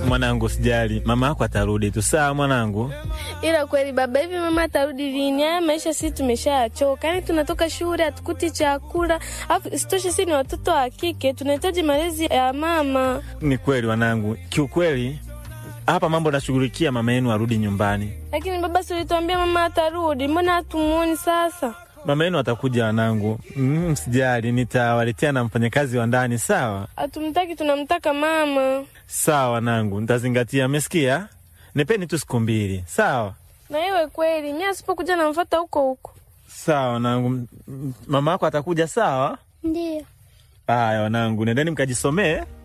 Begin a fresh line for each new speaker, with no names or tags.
mwanangu, sijali, mama yako atarudi tu. Sawa mwanangu.
Ila kweli baba, hivi mama atarudi lini? Haya maisha sisi tumeshachoka, yaani tunatoka shule hatukuti chakula, afu sitoshe sisi ni watoto wa kike, tunahitaji malezi ya mama.
Ni kweli wanangu, kiukweli hapa mambo nashughulikia mama yenu arudi nyumbani.
Lakini baba, si ulituambia mama atarudi, mbona hatumuoni sasa?
Mama yenu atakuja wanangu, mm, msijali, nitawaletea na mfanyakazi wa ndani. Sawa
Hatumtaki, tunamtaka mama.
sawa wanangu, nitazingatia. Mmesikia? Nipeni tu siku mbili. Sawa
Na iwe kweli, mimi asipokuja namfuata huko huko.
sawa wanangu, M- m- mama yako atakuja. Sawa
Ndiyo.
haya wanangu, nendeni mkajisomee.